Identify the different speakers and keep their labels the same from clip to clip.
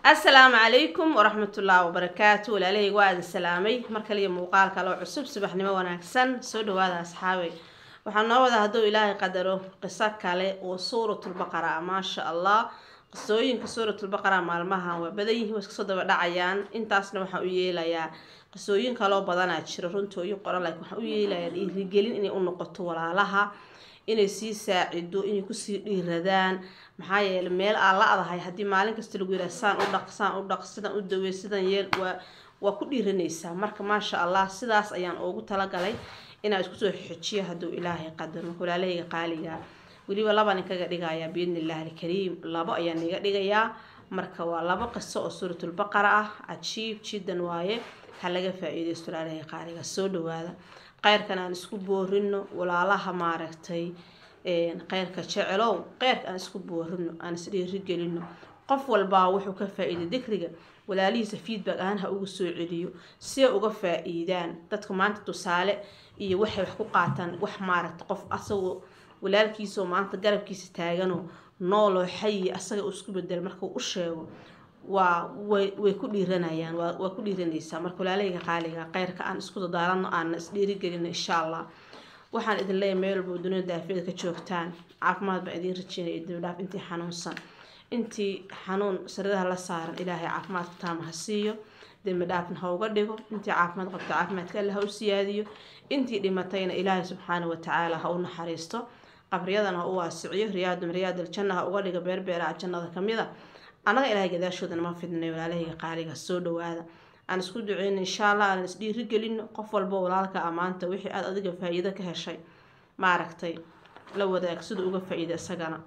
Speaker 1: assalaamu calaykum waraxmatullaahi wabarakaatu walaalahayga waa idin salaamay mar kaliya muuqaal kale oo cusub subaxnimo wanaagsan soo dhawaada asxaabay waxaa noo wada hadduu ilaahay qadaro qiso kale oo suuratulbaqara ah maasha allah qisooyinka suuratulbaqara maalmahan waa badan yihiin waa iska soo daba dhacayaan intaasna waxaan u yeelayaa qisooyin kaloo badanaa jiro runtooyin qoran laakiin waxaan u yeelayaa dhiirigelin inay u noqoto walaalaha inay sii saacido inay kusii dhiiradaan maxaa yeele meel aan la adahay haddii maalin kasta lagu yiraha saan u dhaq saan u dhaq sidan u dawey sidan yeel waa waa ku dhiiranaysaa marka maasha allah sidaas ayaan ugu talagalay inaan isku soo xojiyo hadduu ilaahay qadaro walaalahayga qaaliga weliba labaan inkaga dhigayaa biidni illaahi alkariim labo ayaan iga dhigayaa marka waa labo qiso oo suuratulbaqara ah cajiib jiddan waaye ha laga faa-iideysto walaalahayga qaaliga soo dhawaada kheyrkan aan isku boorino walaalaha maaragtay kheyrka jecelow kheyrka aan isku boorino aan isdhiirigelino qof walbaa wuxuu ka faa-iiday dikriga walaalihiisa feedback ahaan ha uga soo celiyo si ay uga faa-iidaan dadka maanta tusaale iyo waxay wax ku qaataan wax maaragta qof asagoo walaalkiisaoo maanta garabkiisa taaganoo nooloo xayi asaga uu isku bedelo markuu u sheego waa way way ku dhiiranayaan waa waa ku dhiiranaysaa marka walaalahayga qaaliga kheyrka aan isku dadaalano aana isdhiirigelino insha allah waxaan idin leeyahay meel walba dunida daafiyada ka joogtaan caafimaad baan idiin rajeynaya iyo dibdhaaf intii xanuunsan intii xanuun saridaha la saaran ilaahay caafimaadka taama ha siiyo dembi dhaafna ha uga dhigo intii caafimaad qabto caafimaadka alle ha u siyaadiyo intii dhimatayna ilaahay subxaana watacaala ha u naxariisto qabriyadana ha u waasiciyo riyaadum riyaad aljanna ha uga dhigo beerbeeraha jannada kamid a annaga ilaahay gadaashoodana ma fidnay walaalahayga qaaliga soo dhawaada aan isku duceyno insha allah aan isdhiirigelino qof walba walaalka amaanta wixii aada adiga faa-iido ka heshay maaragtay la wadaag sida uga faa-iida isagana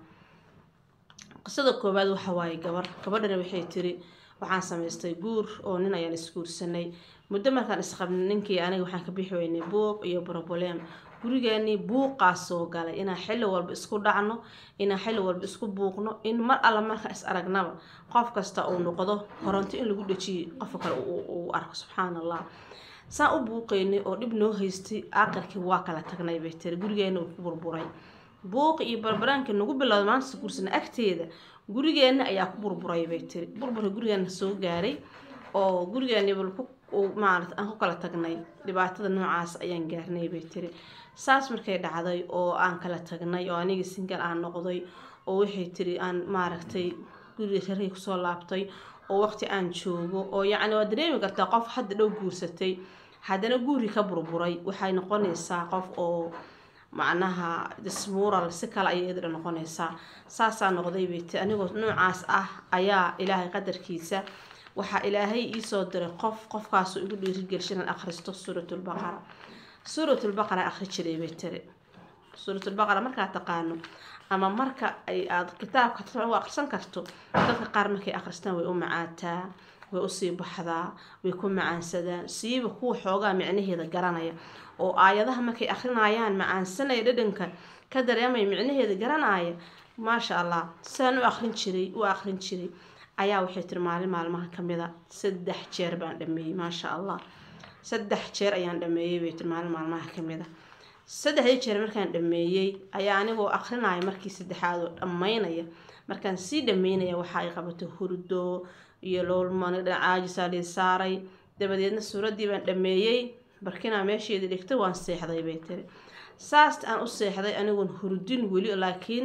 Speaker 1: qisada koowaad waxa waaye gabar gabadhana waxay tiri waxaan samaystay guur oo nin ayaan isguursanay muddo markaan isqabnay ninkii aniga waxaan ka bixi weynay buuq iyo broblem gurigeenii buuqaa soo galay inaan xilli walba isku dhacno inaan xilli walba isku buuqno in mar alla markaa is aragnaba qof kasta uu noqdo koronto in lagu dhejiyay qofka kale uu arko subxaan allah saan u buuqeynay oo dhib noo haystay aqalkii waa kala tagnay bay tiri gurigeena uu ku burburay buuqi iyo barbaraanka nagu bilowda maanta guursana agteeda gurigeenna ayaa ku burburay bay tiri burburka gurigeena soo gaaray oo gurigeeni maarata aan ku kala tagnay dhibaatada noocaas ayaan gaarnay bay tiri saas markay dhacday oo aan kala tagnay oo anigii singal aan noqday oo waxay tiri aan maaragtay guriga reerkay kusoo laabtay oo waqti aan joogo oo yacni waa dareemi kartaa qof hadda dhow guursatay haddana guri ka burburay waxay noqonaysaa qof oo macnaha dismural si kale ayay iyadana noqonaysaa saasaa noqday bay tiri anigoo noocaas ah ayaa ilaahay qadarkiisa waxaa ilaahay iisoo diray qof qofkaasoo igu dhiirigelisha inaan akhristo suuratulbaqara suuratulbaqara akhri jiray bay tiri suuratulbaqara markaa taqaano ama marka ay aada kitaabka u akhrisan karto dadka qaar markay akhristaan way u macaataa way usii baxdaa way ku macaansadaan siiba kuwa xoogaa micnaheeda garanaya oo aayadaha markay akhrinayaan macaansanaya dhadhanka ka dareemaya micnaheeda garanaya maasha allah sidaan u akhrin jiray u akhrin jiray ayaa waxay tiri maalin maalmaha kamid a saddex jeer baan dhameeyey maasha allah saddex jeer ayaan dhameeyey bay tiri maalin maalmaha kamid a saddexdii jeer markaan dhameeyey ayaa anigoo akrinaya markii saddexaad oo dhammaynaya markaan sii dhameynaya waxa ay qabatay hurdo iyo loolmani dhanacaajisaa lii saaray dabadeedna suuraddii baan dhameeyey barkinaa meesheedii dhigtay waan seexday bay tiri saasta aan u seexday anigoon hurdin weli laakiin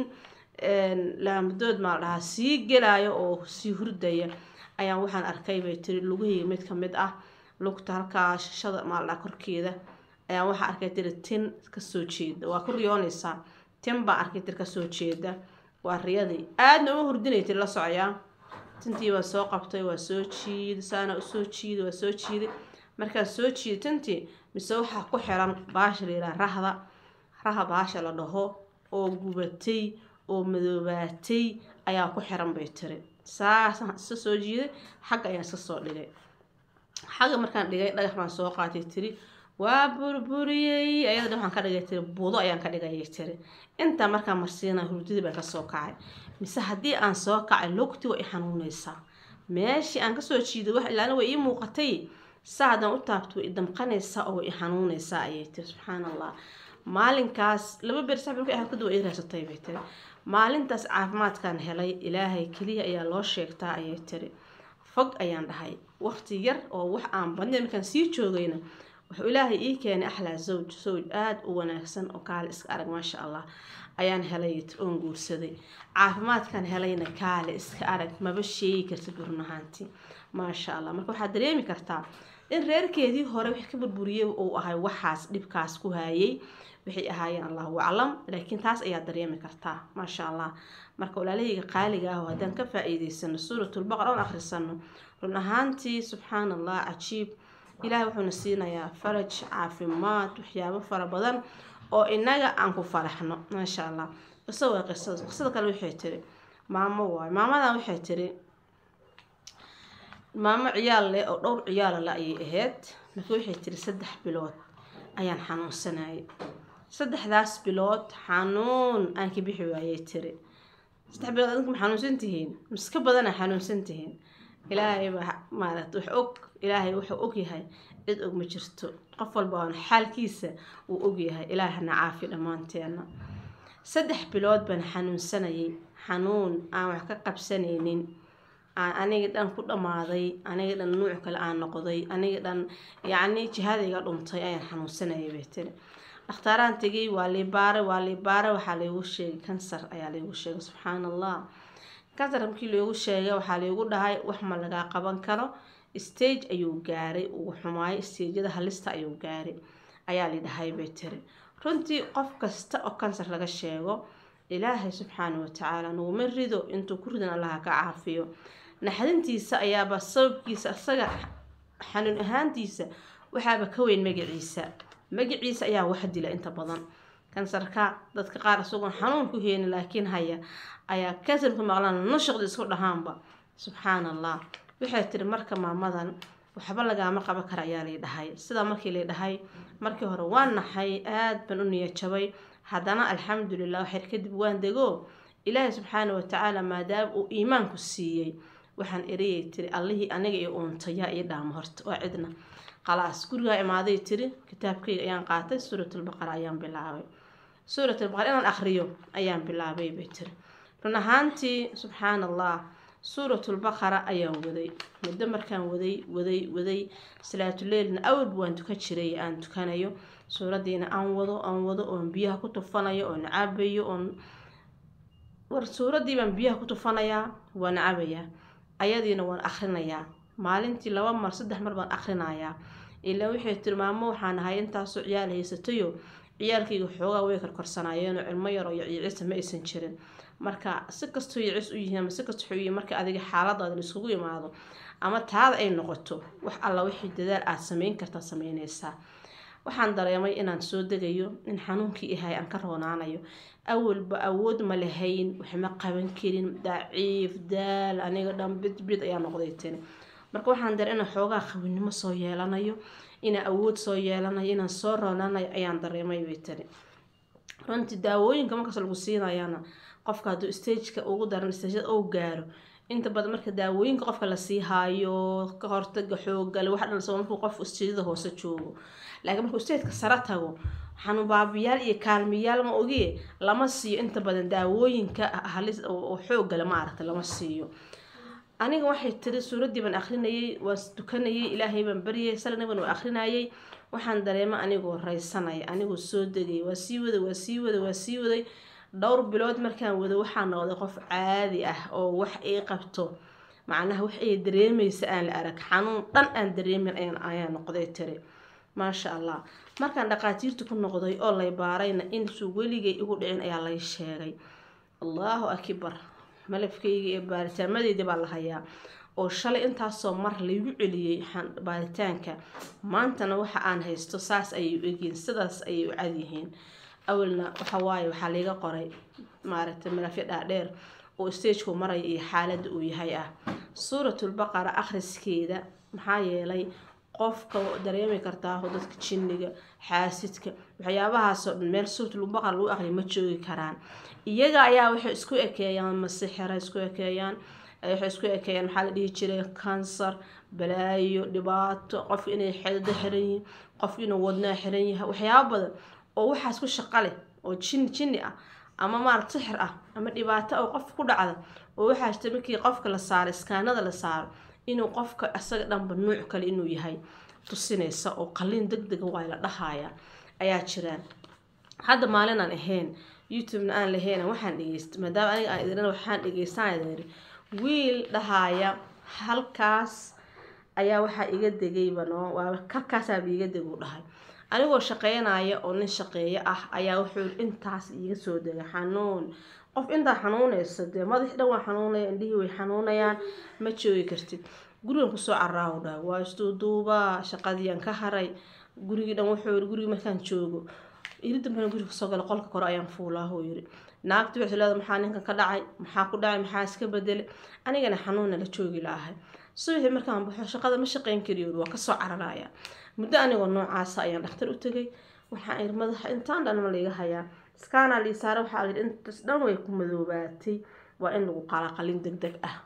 Speaker 1: laamadood maa la dhahaa sii gelaayo oo sii hurdaya ayaan waxaan arkay bay tiri lugahayga mid kamid ah lugta halkaa shashada maa la dhaha korkeeda ayaan waxaa arkay tiri tin kasoo jeeda waa ku riyoonaysaa tin baa arkay tiri kasoo jeeda waa riyadii aadna uma hurdinay tiri la socoyaa tintii waa soo qabtay waa soo jiiday saana usoo jiiday waa soo jiiday markaan soo jiiday tintii mise waxaa ku xiran baasha la yidhaha rahda raha baasha la dhaho oo gubatay oo madoobaatay ayaa ku xiran bay tiri saasaan iska soo jiiday xagga ayaan iska soo dhigay xagga markaan dhigay dhagax baan soo qaatay tiri waa burburiyey ayada waxaan ka dhigay tiri budo ayaan ka dhigayay tiri intaa markaan marsiina hurdadii baan kasoo kacay mise haddii aan soo kacay lugti waa i xanuunaysaa meeshii aan kasoo jiiday wax ilaana way ii muuqatay saa haddaan u taabto way i damqanaysaa oo way i xanuunaysaa ayay tiri subxaan allah maalinkaas laba beer sax markay ahayd kadib waa ii raasatay bay tiri maalintaas caafimaadkan helay ilaahay keliya ayaa loo sheegtaa ayay tiri fog ayaan dhahay waqti yar oo wax aan badnayn markaan sii joogayna wuxuu ilaahay ii keenay axlaa zawj zawj aada u wanaagsan oo kaale iska arag maasha allah ayaan helay oon guursaday caafimaadkan helayna kaale iska arag maba sheegi kartid run ahaantii maasha allah marka waxaad dareemi kartaa in reerkeedii hore wix ka burburiyey uu ahay waxaas dhibkaas ku haayay waxay ahaayeen allahu aclam laakiin taas ayaa dareemi kartaa maasha allah marka walaalahayga qaaliga ah oo haddaan ka faa-iideysano suuratulbaqar oon akhrisano run ahaantii subxaan allah cajiib ilaahay wuxuuna siinayaa faraj caafimaad waxyaabo fara badan oo inaga aan ku faraxno maasha allah qiso waa qisada qisada kale waxay tiri maamo waayo maamadan waxay tiri maamo ciyaal leh oo dhowr ciyaala la ayay ahayd marka waxay tiri saddex bilood ayaan xanuunsanayay saddexdaas bilood xanuun aan ka bixi waayay tiri saddex bilood adinku ma xanuunsan tihiin miska badana xanuunsan tihiin ilaahay baa maaragta wax og ilaahay wuxuu og yahay cid og ma jirto qof walba oon xaalkiisa uu og yahay ilaahna caafi dhammaanteena saddex bilood baan xanuunsanayay xanuun aan wax ka qabsanaynin aan aniga dhan ku dhammaaday aniga dhan nuuc kale aan noqday aniga dhan yacni jihadayga dhuntay ayaan xanuunsanayay bay tiri dhakhtaaraan tegay waa liibaare waa liibaare waxaa laygu sheegay kansar ayaa laygu sheegay subxaan allah kansar markii laygu sheegay waxaa laygu dhahay wax ma lagaa qaban karo stage ayuu gaaray uu xumaayo stageyada halista ayuu gaaray ayaa lidhahay bay tiri runtii qof kasta oo kansar laga sheego ilaahay subxaana watacaala naguma rido intuu ku ridan allaha ka caafiyo naxdintiisa ayaaba sababkiisa isaga xanuun ahaantiisa waxaaba ka weyn magaciisa magaciisa ayaa wax dila inta badan kansarka dadka qaar isagoon xanuun ku heynin laakiin haya ayaa kansarku maqlaan nushaqda isku dhahaanba subxaan allah waxay tiri marka maamadan waxba lagaama qaban kara ayaa lay dhahay sidaa markii lay dhahay markii hore waan naxay aada baan u niyajabay haddana alxamdulilah waxyar kadib waan dego ilaahay subxaana watacaala maadaama uu iimaanku siiyey waxaan eriyay tiri allihii aniga iyo uuntayaa ii dhaamo horta waa cidna khalaas gurigaa imaaday tiri kitaabkayga ayaan qaatay suuratulbaqara ayaan bilaabay suuratulbaqara inaan akhriyo ayaan bilaabay bay tiri run ahaantii subxaan allah suuratulbaqara ayaan waday muddo markaan waday waday waday salaatuleilna awalba waan tukan jiray aan tukanayo suuradiina aan wado aan wado oon biyaha ku tufanayo oon cabayo oon war suuradii baan biyaha ku tufanayaa waan cabayaa ayadiina waan akrinayaa maalintii laba mar saddex mar baan akrinayaa ilaa waxay tiri maamo waxaan ahay intaasoo ciyaal haysatayo ciyaalkayga xoogaa way karkorsanaayeenoo cilmo yaroo yicisa ma aysan jirin marka si kastoo yicis u yihiin ama si kastoo yihiin marka adiga xaaladaada laiskugu imaado ama taada ay noqoto wax alla wixii dadaal aad sameyn kartaa sameyneysaa waxaan dareemay inaan soo degayo in xanuunkii ahay aan ka roonaanayo awalba awood ma lahayn waxma qaban karin daciif daal aniga dhan bidbid ayaa noqday tani marka waxaan dare inaan xoogaa qabinimo soo yeelanayo inaan awood soo yeelanayo inaan soo roonaanayo ayaan dareemay bay tani runtii daawooyinka markaas lagu siinayana qofka hadduu stageka ugu daran stagada uu gaaro inta badan marka daawooyinka qofka lasii haayo ka hortaga xoogale wax dhan sabab markuu qofku stagada hoose joogo laakiin markuu stageka sare tago xanuunbaabiyaal iyo kaalmiyaal ma ogie lama siiyo inta badan daawooyinka halis oo xoogale ma aragta lama siiyo aniga waxay tiri suuraddii baan akrinayay waan tukanayay ilaahay baan baryay salnaban waa akrinayay waxaan dareema anigoo raysanaya anigoo soo degay waa sii waday waa sii waday waa sii waday dhowr bilood markaan wado waxaa noqday qof caadi ah oo wax ay qabto macnaha wax ay dareemaysa aan la arag xanuun dhan aan dareemin ayaa noqday tiri maasha allah markaan dhaqaatiirta ku noqday oo lay baarayna intuu weligay igu dhicin ayaa lay sheegay allahu akbar malafkayga iyo baaritaamadeydii baa la hayaa oo shalay intaasoo mar laygu celiyey baaritaanka maantana waxa aan haysto saas ayay u egyihiin sidaas ayay u cadyihiin awalna waxa waaye waxaa layga qoray maaragtay malafyo dhaadheer oo stageku maraya iyo xaaladda uu yahay ah suuratulbaqara akhriskeeda maxaa yeelay qofka dareemi kartaa dadka jinniga xaasidka waxyaabahaasoo dhan meel suuratulbaqara lagu aqriya ma joogi karaan iyaga ayaa waxay isku ekeeyaan masixira isku ekeeyaan waxay isku ekeeyaan maxaa la dhihi jiray kansar balaayo dhibaato qofka inay xedado xiran yihiin qofka inuu wadnaa xiran yahay waxyaabo badan oo waxaas ku shaqo leh oo jin jinni ah ama maarata sixir ah ama dhibaato oo qofka ku dhacda oo waxaa jirta markii qofka la saaro iskaanada la saaro inuu qofka isaga dhanba nuuc kale inuu yahay tusinaysa oo qaliin deg dega waa la dhahaya ayaa jiraan hadda maalin aan ahayn youtubena aan lahayn waxaan dhegeysta maadaama aniga aan idin waxaan dhegeystaan idin wiil dhahaya halkaas ayaa waxaa iga degayba noo waa karkaasaaba iga deg uu dhahay anigoo shaqeynaya oo nin shaqeeyo ah ayaa wuxuu intaas iiga soo degay xanuun qof intaa xanuunayso dee madax dhan waa xanuunaya indhihii way xanuunayaan ma joogi kartid gurigan kusoo caraahu dhahay waa isduuduubaa shaqadiian ka haray gurigii dhan wuxuu yiri gurigii markaan joogo iri dambena guriga kasoo gala qolka kore ayaan fuulaahuu yiri naagti waxay leedahay maxaa ninkan ka dhacay maxaa ku dhacay maxaa iska bedelay anigana xanuunna la joogi laahay subaxii markaan baxo shaqada ma shaqeyn kariyo waa kasoo cararaya muddo anigoo noocaasa ayaan dhakhtar u tegay waxaan iri madaxa intaan dhan ma layga hayaa iskaanaa lii saare waxaa layidhi intas dhan way ku madoobaatay waa in lagu qalaa qalin deg deg ah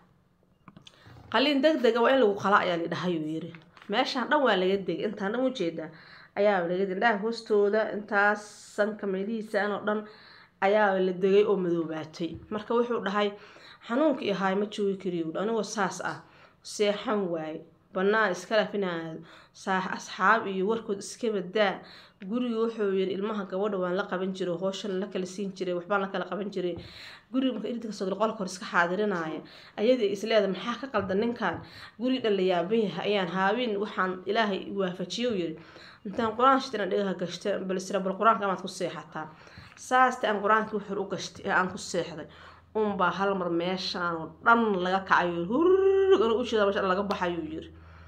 Speaker 1: qalin deg dega waa in lagu qala ayaa lidhahayuu yiri meeshaan dhan waa laga degay intaan dhan ujeedaa ayaa laga degay indhaha hoostooda intaas sanka meelihiisaan oo dhan ayaa la degay oo madoobaatay marka wuxuu dhahay xanuunka iyo haay ma joogi kariyo anigoo saas ah seexan waaye banaan iska lafinaado asxaab iyo warkood iska badaa guriga wuxuu yiri ilmaha gabadha waan la qaban jiray hooshan la kala siin jiray waxbaan la kala qaban jiray guriga marka irinta kasoo qolka hor iska xaadirinaya ayadii isleeda maxaa ka qaldan ninkan guriga dhan la yaaban yahay ayaan haabin waxaan ilaahay waafajiyo yiri intaan qur-aan shitana dhigaha gashta balsira bal qur-aanka amaad ku seexataa saasta aan qur-aankii wuxur u gashtay ee aan ku seexday unbaa hal mar meeshaan oo dhan laga kacayo hurg anu ujeeda meesha laga baxayuu yiri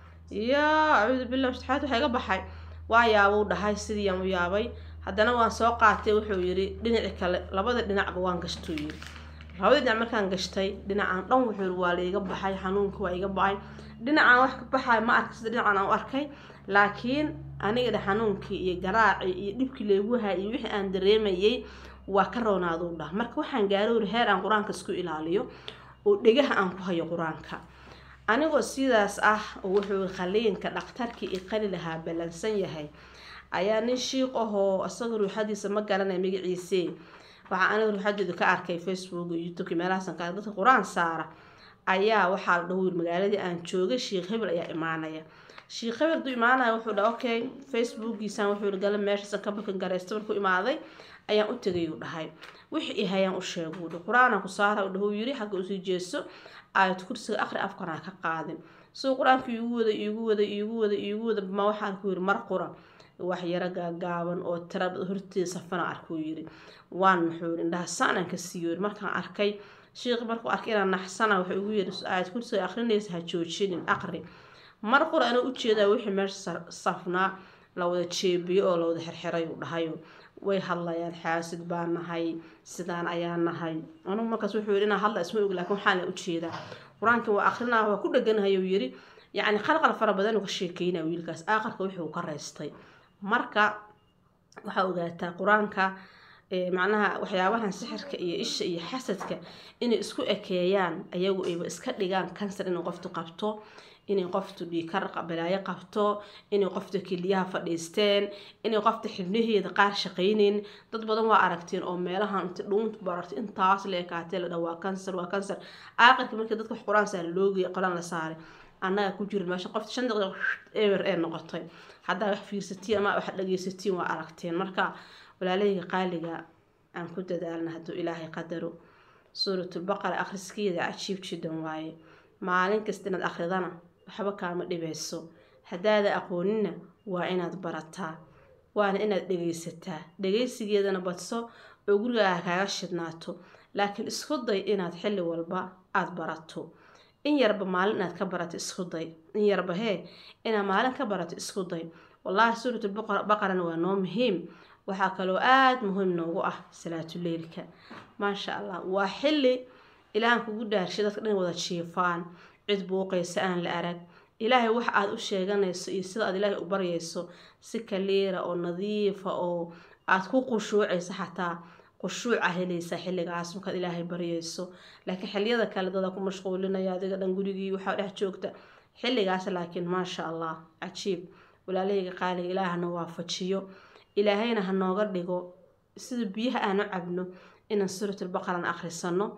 Speaker 1: yaa acuudu billah mustixaad waxaa iga baxay waa yaabuu dhahay sidiiyaan u yaabay haddana waan soo qaatay wuxuu yiri dhinaci kale labada dhinacba waan gashtuu yiri labada dhinac markaan gashtay dhinacaan dhan wuxuu yiri waa laiga baxay xanuunka waa iga baxay dhinacaan wax ka baxay ma arkay sida dhinacan aan u arkay laakiin aniga xanuunkii iyo garaacii iyo dhibkii laygu hay iyo wixii aan dareemayay waa ka roonaaduu dhah marka waxaan gaarowri heer aan qur-aanka isku ilaaliyo oo dhegaha aan ku hayo qur-aanka anigoo sidaas ah oo wuxuu qaliinka dhakhtarkii i qali lahaa ballansan yahay ayaa nin shiiq ahoo isaga ruuxadiisa ma garanaya magaciise waxaa aniga ruuxadeedu ka arkay facebook iyo youtubeki meelahaasan ka dadka qur-aan saara ayaa waxaa la dhaho magaaladii aan joogay shiikh hebel ayaa imaanaya shiikh hebel duu imaanaya wuxuu dha okay facebookiisan wuxuu gala meeshaasan ka bakan gareysta markuu imaaday ayaan u tegay uu dhahay wixii i hayaan u sheeguu dhi qur-aanaan ku saara dhahuu yiri xagga usii jeeso aayad kursiga aqri afkanaa ka qaadin suu qur-aanka iigu wada iigu wada iigu wada iigu wada ma waxaan ku yiri mar qura wax yaro gaagaaban oo tirab horteeda safana arkuu yiri waan muxuu yiri indhaha saanaan ka siiyo markaan arkay shiiqi markuu arkay inaan naxsana wuxuu igu yiri aayad kursiga aqrinaysa ha joojinin aqri mar qura anuu ujeedaa wixii meesha safnaa la wada jeebiyo oo la wada xirxiray uu dhahayo way hadlayaan xaasid baa nahay sidaan ayaa nahay anugu markaas wuxuu yidhi inaa hadla isma og laakiin waxaan la ujeedaa qur-aanka waa akrinaa waa ku dheganahay uu yidhi yacni qalqal fara badan uu ka sheekeynaa wiilkaas aakhirka wuxuu ka reystay marka waxaa ogaataa qur-aanka macnaha waxyaabahan sixirka iyo isha iyo xasadka inay isku ekeeyaan ayagu ayba iska dhigaan kansar inay qoftu qabto inay qoftu dhiikar balaayo qabto inay qofta keliyaha fadhiisteen inay qofta xibnaheeda qaar shaqayneyn dad badan waa aragteen oo meelahan inta dhuunta barartay intaas la ekaatee la dhaa waa kansar waa kansar aakhirka markii dadka wax qur-aan saara loogeey qolaan la saaray annaga ku jira meesha qofta shan daqiiqa eber ee noqotay haddaa wax fiirsatiin ama wax dhageysatiin waa aragteen marka walaalahayga qaaliga aan ku dadaalna hadduu ilaahay qadaro suuratulbaqara akhriskeeda cajiib jiddan waaye maalin kasta inaad akhridana waxba kaama dhibayso haddaada aqoonina waa inaad barataa waana inaad dhegaysataa dhegaysigeedana badso oo gurigaaga kaaga shidnaato laakiin isku day inaad xilli walba aada barato in yarba maalin inaad ka barato isku day in yarba hee inaad maalin ka barato isku day wallaahi suuratulbaqarana waa noo muhiim waxaa kaloo aada muhiim noogu ah salaatuleylka maasha allah waa xilli ilaahan kugu dhaarshay dadka dhan wada jiifaan cid buuqaysa aan la arag ilaahay wax aad u sheeganayso iyo sida aad ilaahay u baryayso si kaliira oo nadiifa oo aad ku qushuucaysa xataa qushuuca helaysa xilligaas markaad ilaahay baryayso laakiin xilliyada kale dada ku mashquulinaya adiga dhan gurigii waxaa dhex joogta xilligaas laakiin maasha allah cajiib walaalahayga qaaliga ilaahana waafajiyo ilaahayna ha nooga dhigo sida biyaha aan u cabno inaan suuratulbaqaran akhrisano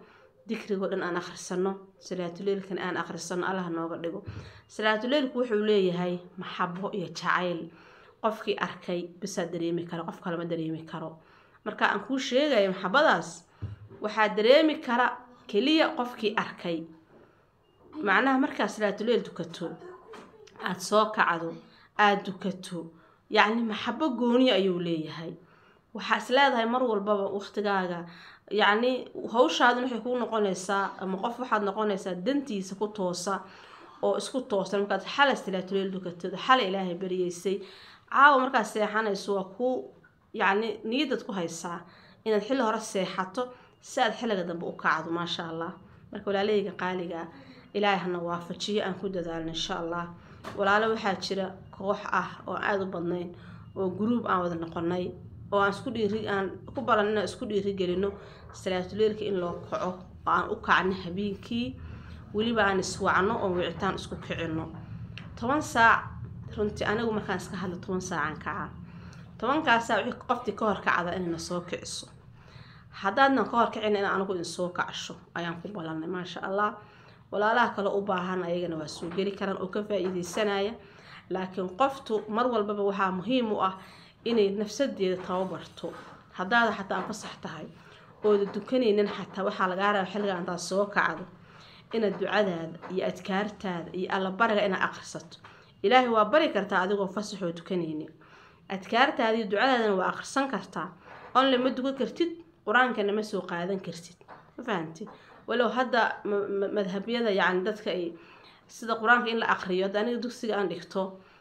Speaker 1: dikrigoo dhan aan akhrisano salaatuleylkan aan akhrisano allah nooga dhigo salaatuleylku wuxuu leeyahay maxabo iyo jacayl qofkii arkay bisaa dareemi kara qof kalema dareemi karo marka aan kuu sheegayo maxabadaas waxaa dareemi kara keliya qofkii arkay macnaha markaa salaatuleyl dukato aada soo kacdo aada dukato yacni maxabo gooni ayuu leeyahay waxaa is leedahay mar walbaba waqtigaaga yacni hawshaadin waxay kuu noqonaysaa ama qof waxaad noqonaysaa dantiisa ku toosa oo isku toosan markaad xalay salaatuleyl dukatid xalay ilaahay baryeysay caawa markaad seexanayso waa kuu yacni niyadaad ku haysaa inaad xilli hore seexato si aad xilliga dambe u kacdo maasha allah marka walaalahayga qaaliga ilaahay hana waafajiyo aan ku dadaalno insha allah walaalo waxaa jira koox ah oo aada u badnayn oo gruub aan wada noqonay oo aan isku dhiiri aan ku balan inaan isku dhiirigelino salaatuleelka in loo kaco oo aan u kacno habeenkii weliba aan iswacno oo wicitaan isku kicino toban saac runtii anigu markaan iska hadlo toban saacaan kacaa tobankaas saac wixii qoftii ka hor kacda inayna soo kiciso haddaadnan ka hor kicina in anigu in soo kacsho ayaan ku balannay maasha allah walaalaha kale u baahan ayagana waa soo geli karaan oo ka faa-iideysanaya laakiin qoftu mar walbaba waxaa muhiim u ah inay nafsadeeda tababarto haddaada xataa fasax tahay ooda dukanaynin xataa waxaa lagaa raba xilliga intaad soo kacdo inaad ducadaada iyo adkaartaada iyo allabariga inaad akhrisato ilaahay waa bari kartaa adigoo fasaxoo dukanaynin adkaartaada iyo ducadaadana waa akhrisan kartaa onle ma dukan kartid qur-aankana ma soo qaadan kartid ma fahamtid walow hadda madhabyada yacni dadka ay sida qur-aanka in la aqriyo hadda aniga dugsiga aan dhigto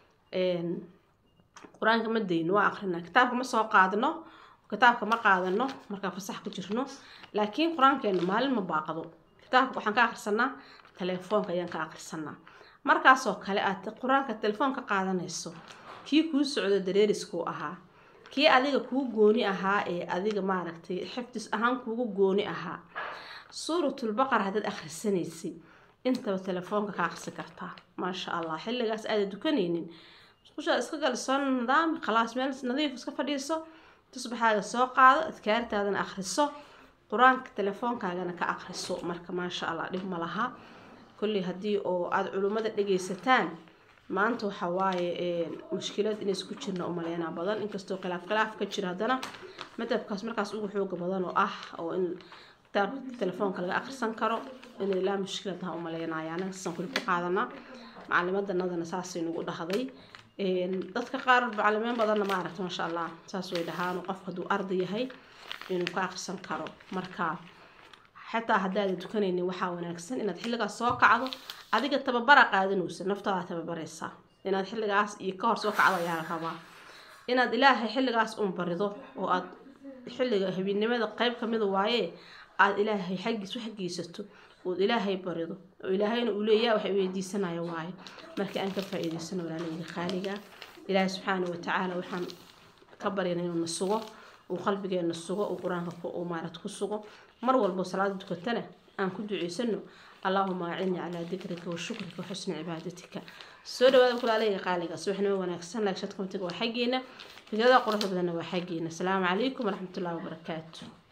Speaker 1: qur-aanka ma dayno waa aqrinaa kitaabka ma soo qaadano kitaabka ma qaadano markaa fasax ku jirno laakiin qur-aankeena maalin ma baaqdo kitaabka waxaan ka akhrisanaa telefoonka ayaan ka akhrisanaa markaasoo kale aad qur-aanka telefoon ka qaadanayso kii kuu socdo dareeriskuu ahaa kii adiga kuu gooni ahaa ee adiga maaragtay xifdis ahaan kuugu gooni ahaa suuratulbaqar haddaad akhrisanaysay intaba telefoonka ka akrisi kartaa maasha allah xilligaas aada dukanaynin musqushaad iska galiso nidaami khalaas meel nadiif iska fadhiiso tusbaxaaga soo qaado adkaartaadana akhriso qur-aanka telefoonkaagana ka akhriso marka maasha allah dhib ma laha kolley haddii oo aada culummada dhagaysataan maanta waxa waaye mushkilad inays ku jirna umaleynaa badan inkastoo khilaaf khilaaf ka jira haddana madhabkaas markaas ugu xooga badan oo ah oo in kitaabka telefoonka laga akhrisan karo in ilaa mushkiladaha umaleynaya anaga saan kuli ku qaadanaa macalimadanadana saasay nagu dhahday dadka qaar macalimiin badanna ma aragta maasha allah saas way dhahaan qofka hadduu arday yahay inuu ka akhrisan karo marka xataa haddaada dukanaynin waxaa wanaagsan inaad xilligaas soo kacdo adiga tababara qaadanaysa naftaada tababaraysaa inaad xilligaas iyo ka hor soo kacdo ayaa la rabaa inaad ilaahay xilligaas un barido oo aad xilliga habeennimada qeyb kamida waaye aada ilaahay xaggiis wax geysato ood ilaahay barido oo ilaahayna uu leeyaha wax weydiisanaya waaye marka aan ka faa-iideysano walaaleyga qaaliga ilaahay subxaana watacaala waxaan ka baryana inuu na sugo uu qalbigeena sugo uu qur-aanka uu maarad ku sugo mar walbo salaada dukatana aan ku duceysano allahuma acinni calaa dikrika wa shukrika wa xusni cibaadatika soo dhawaada kulaaleyga qaaliga subaxnimo wanaagsan laagshad komtiga waa xaggeena fikrada quruxda badanna waa xaggeena asalaamu calaykum waraxmatullahi wabarakaatu